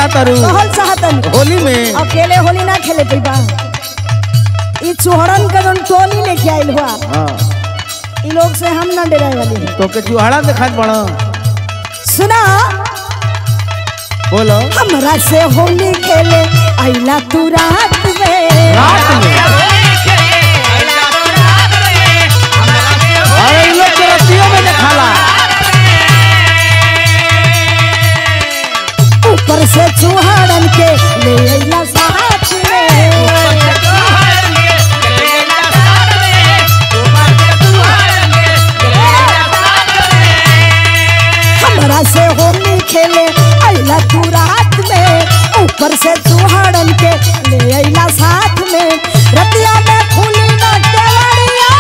चाहतारू कहल चाहतन होली में अकेले होली ना खेले पैबा ई चोहड़न का जोन टोली लेके आइल हुआ हाँ ई लोग से हम ना डराए वाली है तो के चुहाड़ा दिखात बड़ा सुना बोलो हमरा से होली खेले आइला तू रात में रात में अरे इन लोग के रतियों में दिखाला ऊपर से चूहाड़न के ले आइला साथ में हमरा से होली खेले आइला तू रात में ऊपर से चूहाड़न के ले आइला साथ में रतिया में खुली ना केवड़िया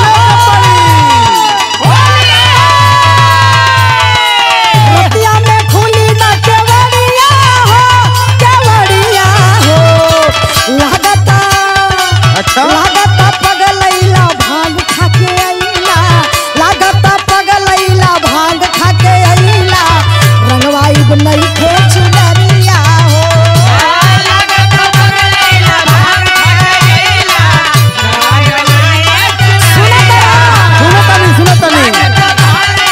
रतिया में खुली ना केवड़िया हो केवड़िया हो लागता अच्छा लागता पगलैला भांग खाके आइला लागता पगलैला भांग खाके आइला रंगवाई नहीं खेच डरिया हो सुनो तनी सुनो तनी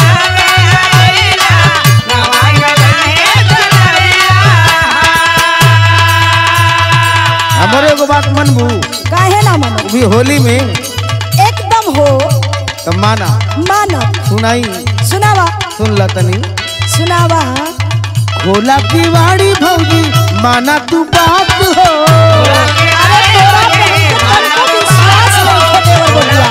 हमारे एगो बात मनबू काहे ना मानो भी होली में एकदम हो तो माना मानब सुनाई सुनावा सुन ला तनी सुनावा खोला किवाड़ी भौजी माना तू बात हो अरे तोरा पे हमको विश्वास नहीं है देवर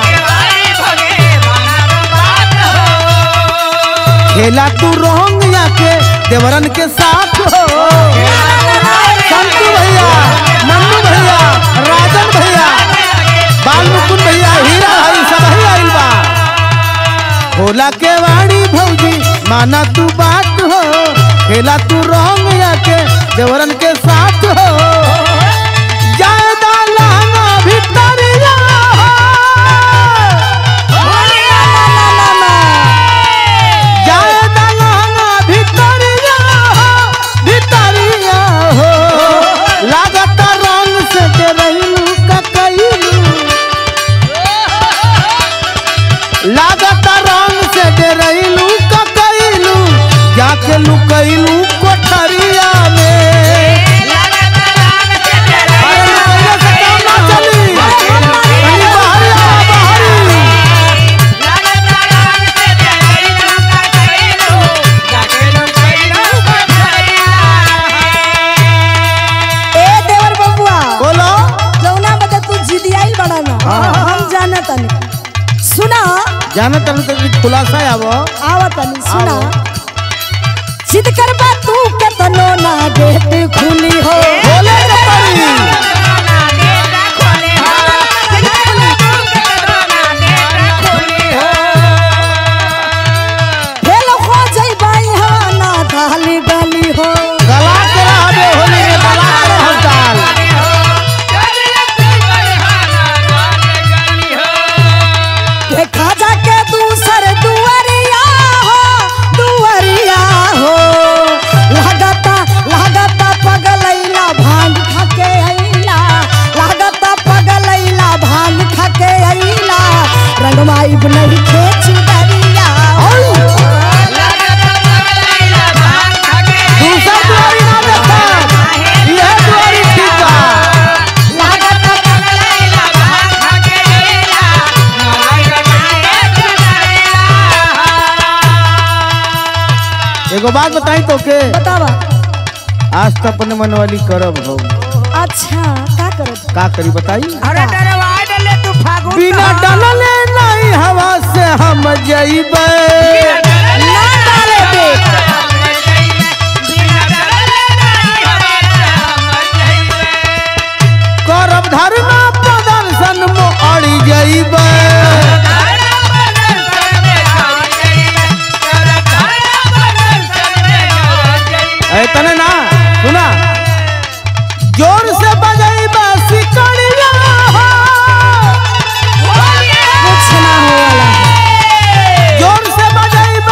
बबुआ खेला तू रोंग के देवरन के साथ हो संतू भैया मन्नू भैया राजन भैया बाल मुकुंद भैया हीरा भाई सब ही आइल बा खोला के वाड़ी भौजी माना तू बात हो खेला तू रोंग के देवरन के साथ हो ज्यादा लहंगा भितरिया ज्यादा लहंगा भितरिया हो भितरिया हो लागत रंग से डरैलू ककैलू लागत रंग से डरैलू ककैलू जाके लुकैलू कोठरिया में अरे लुकैले से काम ना चली कहीं बाहरी आ बाहरी ए देवर बबुआ बोलो जौना बता तू जिदी आइल बड़ा ना हम जाना तनी सुना जाना तब तक खुलासा आवो आवा तनी सुना आओ। जिद करबा तू के तनो ना गेट खुली हो बोले रे परी फेल हो जइबाई हा ना धाली बाली हो गला के रहबे होली में गला के रहब डाल देखा जाके दूसर दुवरिया हो दुवरिया हो लागता लागता पगलैला भांग खाके अइला लागता पगलैला भांग खाके अइला रंगमाई नहीं खेच डरिया दूसरा दुआरी ना देखा यह दुआरी ठीक बा लागता एगो बात बताई तो के बतावा आज तो अपने मन वाली करब हो अच्छा का करत का करी बताई अरे डरवा डले तू फागुन बिना डलले नहीं हवा से हम जइबे ना डाले दे करब धर्मा प्रदर्शन मो अड़ी जइबे ऐ तने ना सुना जोर से बजइबा सिकड़िया हो कुछ ना हो वाला जोर से बजइबा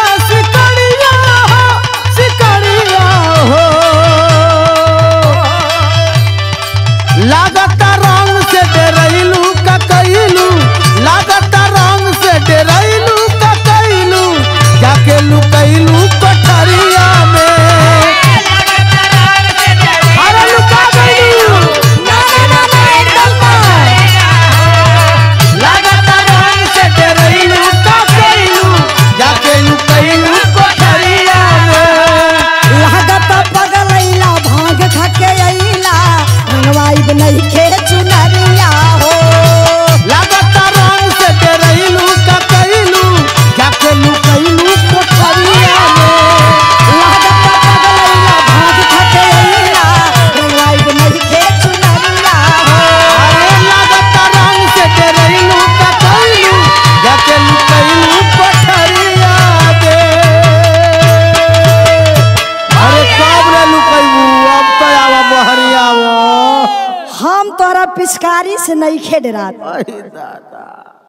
से नहीं खेड रात अहि दादा